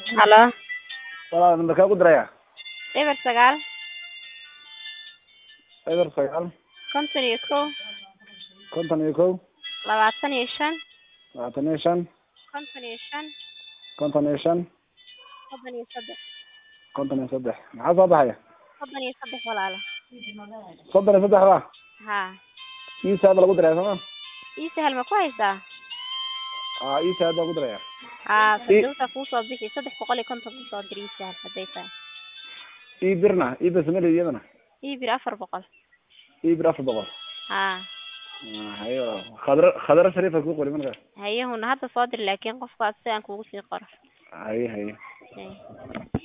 halo walaal nambarkaa ku diraya eber sagaal eber sagaal konton iyo kow konton iyo kow labaatan iyo shan labaatan iyo shan konton iyo shan konton iyo shan soddon iyo saddex konton iyo saddex maxaa soo baxaya soddon iyo saddex walaalo soddon iyo saddex ba ha iisaada lagu diraya sooma ii sahal ma ku haysaa a iisaad baa ku diraya ha sadowta kuusoo bixi saddex boqol iyo konton kusoo dir ii sahal hadday tahay ii birna ii bir samali iyadana ii bir afar boqol ii bir afar boqol ha hayo khadra khadra shariifa ku qori markaas hayahuna hadda soo dir laakiin qofkaas si aan kugu sii qoro haye haye Hay.